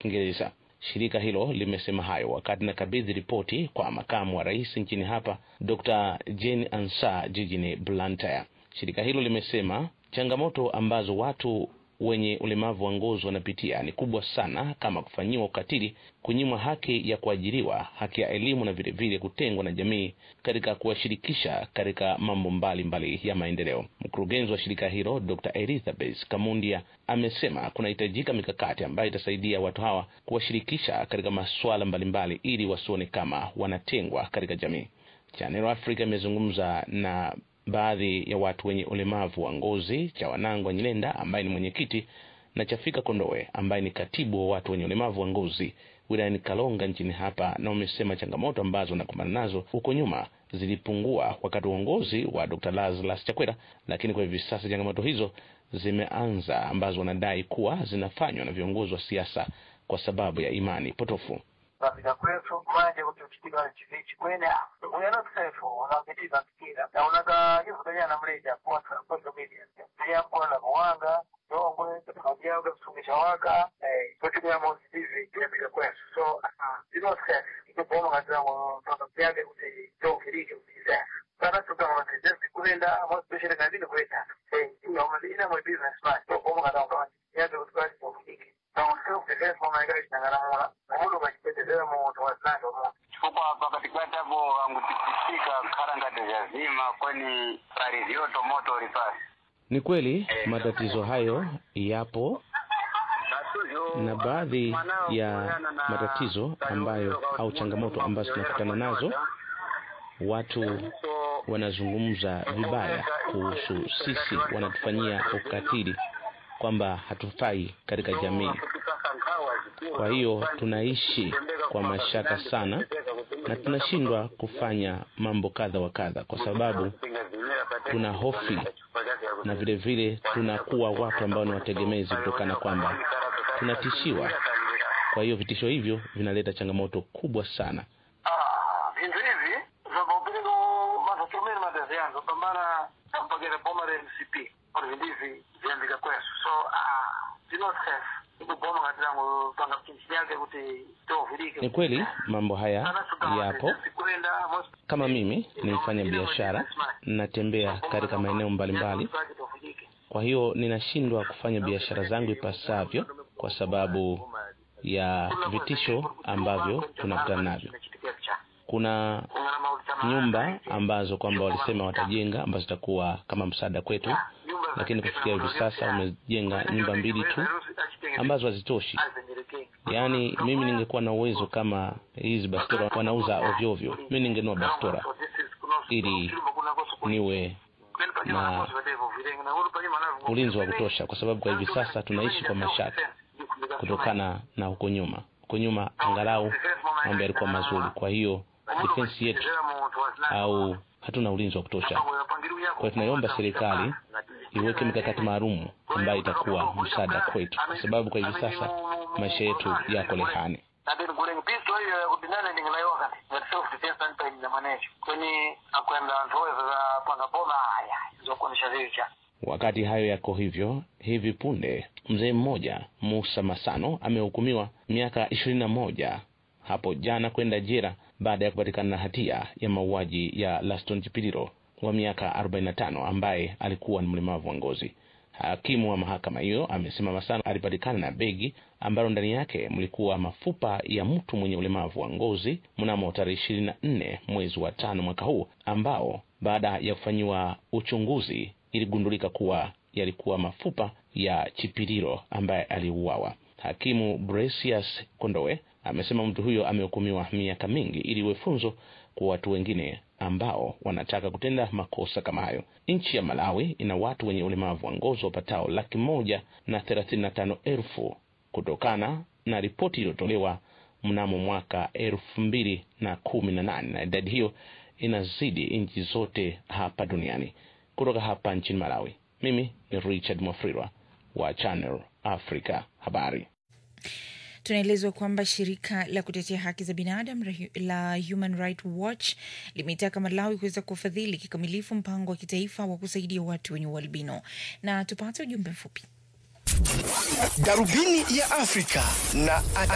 Kiingereza. Shirika hilo limesema hayo wakati nakabidhi ripoti kwa makamu wa rais nchini hapa Dr. Jane Ansa jijini Blantyre. Shirika hilo limesema changamoto ambazo watu wenye ulemavu wa ngozi wanapitia ni kubwa sana, kama kufanyiwa ukatili, kunyimwa haki ya kuajiriwa, haki ya elimu na vile vile kutengwa na jamii katika kuwashirikisha katika mambo mbalimbali mbali ya maendeleo. Mkurugenzi wa shirika hilo Dr. Elizabeth Kamundia amesema kunahitajika mikakati ambayo itasaidia watu hawa kuwashirikisha katika masuala mbalimbali ili wasione kama wanatengwa katika jamii. Channel Africa imezungumza na baadhi ya watu wenye ulemavu wa ngozi cha Wanangwa Nyilenda ambaye ni mwenyekiti na Chafika Kondowe ambaye ni katibu wa watu wenye ulemavu wa ngozi wilayani Kalonga nchini hapa, na wamesema changamoto ambazo wanakumbana nazo huko nyuma zilipungua wakati wa uongozi wa Dr. Lazarus Chakwera, lakini kwa hivi sasa changamoto hizo zimeanza, ambazo wanadai kuwa zinafanywa na viongozi wa siasa kwa sababu ya imani potofu. Katika kwetu manje kuti uchitika chivichi kwene uyana kusefu unapitiza fikira na unaga hizo kanya na mleja kwa social media pia kwa na kuwanga dongwe katika kusumisha waka eh kuti ya mosi hivi katika kwetu so zero stress iko kwa katika mpaka yake kuti to kiriki usiza sana tuka wa just kwenda mo special kazini kwenda eh ina madina mo business man to kwa katika kwa yake kuti kwa kiriki na self defense kwa maisha tangaramona muhulu machipetezera muntu wasanto mu chifukwa pakati kwati apo angutipisika kharangati zazima kweni parizioto moto ulipasi Ni kweli matatizo hayo yapo na baadhi ya matatizo ambayo au changamoto ambazo tunakutana nazo, watu wanazungumza vibaya kuhusu sisi, wanatufanyia ukatili kwamba hatufai katika jamii. Kwa hiyo tunaishi kwa mashaka sana na tunashindwa kufanya mambo kadha wa kadha, kwa sababu tuna hofi na vile vile tunakuwa watu ambao ni wategemezi, kutokana kwamba tunatishiwa. Kwa hiyo vitisho hivyo vinaleta changamoto kubwa sana. vintu hivi zvabaupiliko mazatumiri madezi yangu pambana ampagere bomare mcp ori vindivi viambika kwesu so zino stress ikuboma katirangu panga kinchi yake kuti tovirike Ni kweli mambo haya yapo. Kama mimi ni mfanya biashara, natembea katika maeneo mbalimbali, kwa hiyo ninashindwa kufanya biashara zangu ipasavyo kwa sababu ya vitisho ambavyo tunakutana navyo. Kuna nyumba ambazo kwamba walisema watajenga ambazo zitakuwa kama msaada kwetu, lakini kufikia hivi sasa wamejenga nyumba mbili tu ambazo hazitoshi. Yaani mimi ningekuwa na uwezo kama hizi bastora wanauza ovyo ovyo, mimi ningenua bastora ili niwe na ulinzi wa kutosha, kwa sababu kwa hivi sasa tunaishi kwa mashaka kutokana na huko nyuma. Huko nyuma angalau mambo yalikuwa mazuri, kwa hiyo defense yetu au hatuna ulinzi wa kutosha. Kwa hiyo tunaiomba serikali iweke mikakati maalum ambayo itakuwa msaada kwetu, kwa sababu kwa hivi sasa maisha yetu yako lehani. nadini kuleng pisto hiyo ya kudinana ndingilayoka ngati self defense ani paini manecho kweni akwenda anthu oyo za panga boma aya zokuonesha zicha Wakati hayo yako hivyo, hivi punde mzee mmoja Musa Masano amehukumiwa miaka ishirini na moja hapo jana kwenda jela baada ya kupatikana na hatia ya mauaji ya Laston Chipililo wa miaka 45 ambaye alikuwa ni mlemavu wa ngozi. Hakimu wa mahakama hiyo amesema Masano alipatikana na begi ambalo ndani yake mlikuwa mafupa ya mtu mwenye ulemavu wa ngozi mnamo tarehe ishirini na nne mwezi wa tano mwaka huu, ambao baada ya kufanyiwa uchunguzi iligundulika kuwa yalikuwa mafupa ya Chipililo ambaye aliuawa. Hakimu Bresius Kondowe amesema mtu huyo amehukumiwa miaka mingi ili iwe funzo kwa watu wengine ambao wanataka kutenda makosa kama hayo. Nchi ya Malawi ina watu wenye ulemavu wa ngozi wapatao laki moja na thelathini na tano elfu kutokana na ripoti iliyotolewa mnamo mwaka elfu mbili na kumi na nane na idadi hiyo inazidi nchi zote hapa duniani. Kutoka hapa nchini Malawi, mimi ni Richard Mwafrirwa wa Channel Africa Habari. Tunaelezwa kwamba shirika la kutetea haki za binadamu la Human Rights Watch limeitaka Malawi kuweza kufadhili kikamilifu mpango wa kitaifa wa kusaidia watu wenye ualbino. Na tupate ujumbe mfupi. Darubini ya Afrika na